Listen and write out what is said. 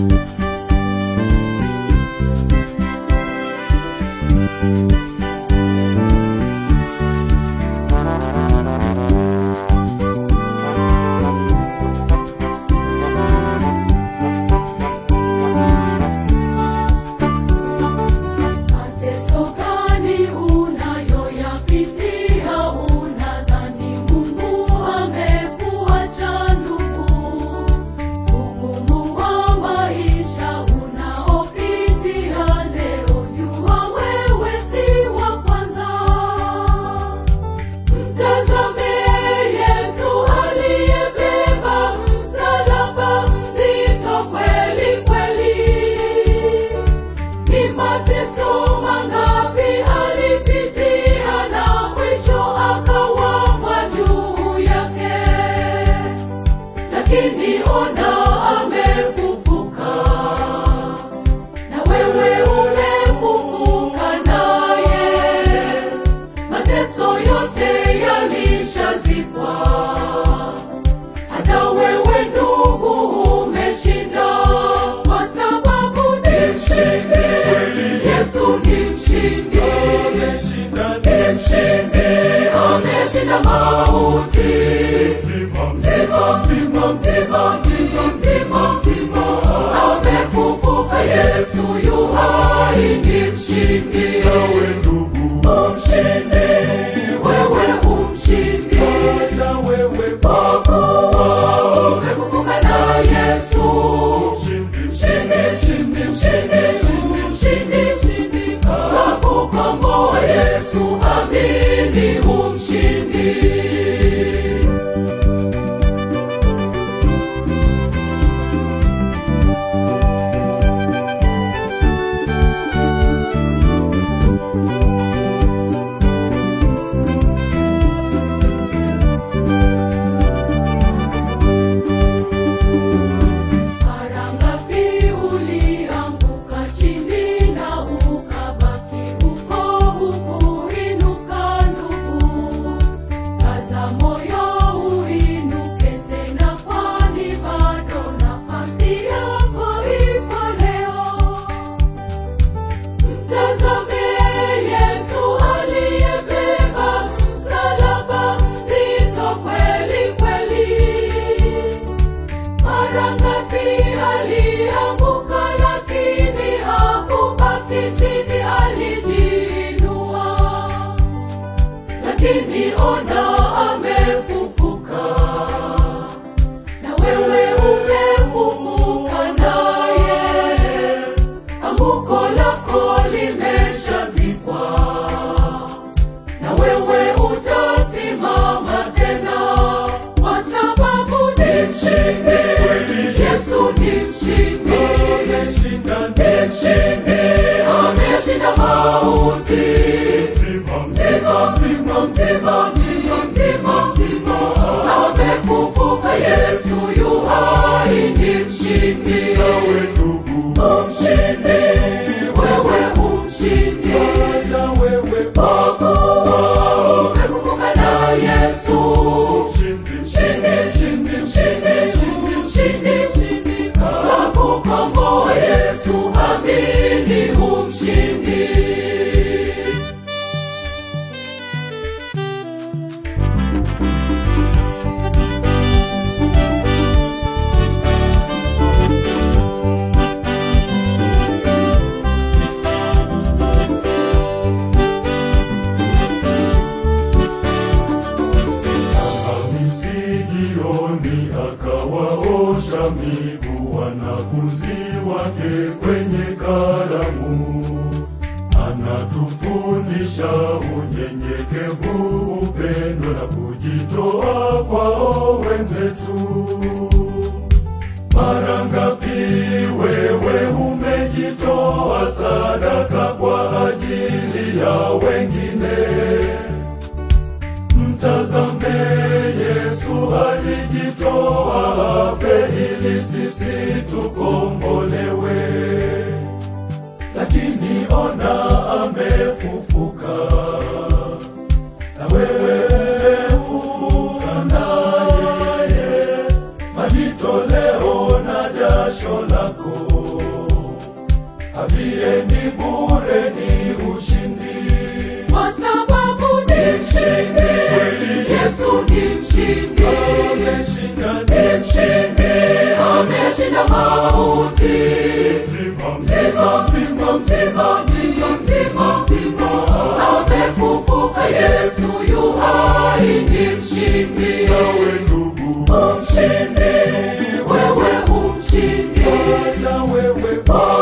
Mateso gani unayoyapitia? Unadhani Mungu amekuacha ndugu? Ugumu wa maisha unaopitia leo, jua wewe si wa kwanza. Mtazame Yesu aliyebeba msalaba mzito kweli kweli. Ni mateso mangapi alipitia na mwisho akawamwa juu yake, lakini ona amefufuka, na wewe umefufuka naye. Mateso yote yalishazikwa, hata wewe ndugu umeshinda, kwa sababu ni mshindi. Yesu ni mshindi, ni mshindi, ameshinda mauti. Mzima, mzima, mzima, mzima, mzima, mzima, amefufuka. Yesu yu hai, ni mshindi. Nawe ndugu, Umshindi, wewe umshindi, hata wewe kwa kuwa umefufuka na Yesu. mshindi, Mshindi, mshindi, mshindi, mshindi, mshindi, mshindi, kakukomboa Yesu, amini umshindi. Mara ngapi ulianguka chini na ukabaki huko hukuinuka ndugu? Kaza moyo uinuke tena, kwani bado nafasi yako ipo leo. Mtazame Yesu aliyebeba msalaba mzito kweli kweli. Mara ngapi alianguka, lakini hakubaki chini, alijiinua. Lakini ona amefufuka, na wewe umefufuka naye. Anguko lako limeshazikwa, na wewe utasimama tena, kwa sababu ni mshindi. Yesu ni mshindi, ameshinda ni mshindi, ameshinda mauti. mzima, Mzima, mzima, mzima, mzima, mzima, mzima, amefufuka. Yesu yu hai, ni mshindi. nawe ndugu, Umshindi, wewe umshindi, hata wewe kwa kuwa umefufuka na Yesu. mshindi, Mshindi, mshindi, mshindi, mshindi, mshindi, mshindi, kakukomboa Yesu, amini umshindi. Alhamisi jioni akawaosha miguu wanafunzi wake kwenye karamu. Anatufundisha unyenyekevu, upendo na kujitoa kwao wenzetu. Mara ngapi wewe umejitoa sadaka kwa ajili ya wengine? Mtazame Yesu alijitoa afe ili sisi tukombolewe, lakini ona amefufuka, na wewe umefufuka naye, majitoleo na jasho lako aliye ni bure ni ushindi. kwa sababu ni mshindi. Yesu ni mshindi, Ameshinda ni mshindi, ameshinda mauti. mzima Mzima, mzima, mzima, mzima, mzima, mzima, amefufuka. Yesu yu hai, ni mshindi, nawe ndugu, umshindi, wewe umshindi. na wewe Bwana